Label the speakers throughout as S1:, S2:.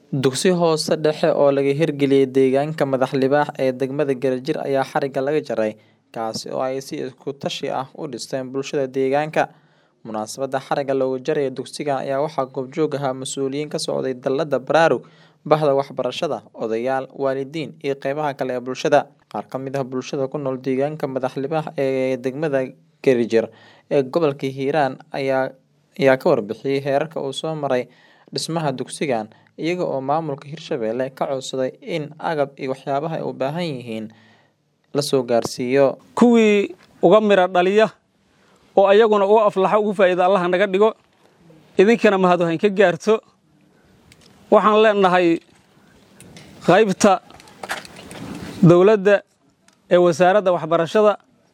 S1: Dugsi hoose dhexe oo laga hirgeliyay deegaanka Madax Libaax ee degmada Galajir ayaa xarigga laga jaray, kaasi oo ay si isku tashi ah u dhisteen bulshada deegaanka. Munaasabadda xarigga looga jarayo dugsigan ayaa waxaa goobjoog ahaa mas'uuliyiin ka socday dallada Baraarug, Bahda Waxbarashada, odayaal, waalidiin iyo qaybaha kale ee bulshada. Qaar ka mid ah bulshada ku nool deegaanka Madax Libaax ee degmada Galajir ee gobolka Hiiraan ayaa ayaa ka warbixiyay heerarka uu soo maray dhismaha dugsigan, iyaga oo maamulka Hirshabelle ka codsaday in agab iyo waxyaabaha ay u baahan yihiin la soo gaarsiiyo.
S2: kuwii uga mira dhaliya oo ayaguna u aflaxa ugu faa'iida allaha naga dhigo idinkana mahad wahayn ka gaarto waxaan leenahay qaybta dowladda ee wasaaradda waxbarashada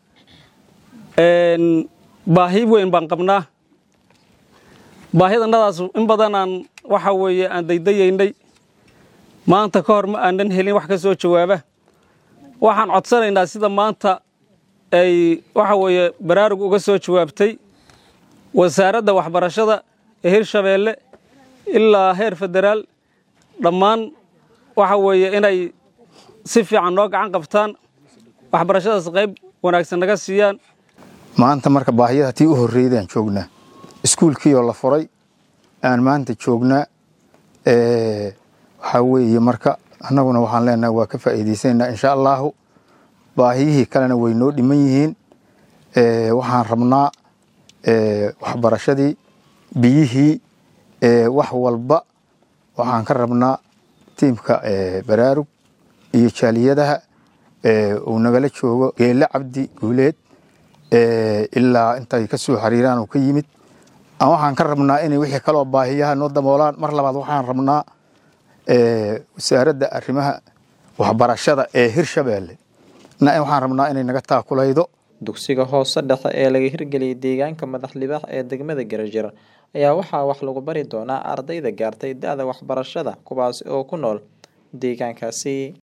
S2: een, baahi weyn baan qabnaa baahidannadaas in badanaan waxa weeye aan daydayaynay maanta ka hor ma aanan helin wax ka soo jawaaba waxaan codsanaynaa sida maanta ay waxa weeye baraarug uga soo jawaabtay wasaaradda waxbarashada ee hirshabeelle ilaa heer federaal dhammaan waxa weeye inay si fiican noo gacan qabtaan waxbarashadaas qayb wanaagsan naga siiyaan
S3: maanta marka baahiyada tii u horreydaan joognaa iskuulkii oo la furay aan maanta joognaa ee, waxaa weeye marka annaguna waxaan leenahay waa ka faa'iidaysanaynaa insha allahu baahiyihii kalena way noo dhiman yihiin ee, waxaan rabnaa ee, waxbarashadii biyihii ee, wax walba waxaan ka rabnaa tiimka ee, baraarug iyo jaaliyadaha ee, uu nagala joogo geelle cabdi guuleed ee, ilaa intay ka soo xiriiraan uu ka yimid aan waxaan ka rabnaa inay wixii kaloo baahiyaha noo daboolaan mar labaad waxaan rabnaa ee, wasaaradda arrimaha waxbarashada ee hirshabeelle na waxaan rabnaa inay naga taakulaydo
S1: Dugsiga hoose dhexe ee laga hirgeliyay deegaanka Madax Libaax ee degmada Galajir ayaa waxaa wax lagu bari doonaa ardayda gaartay da'da waxbarashada kuwaas oo ku nool deegaankaasi.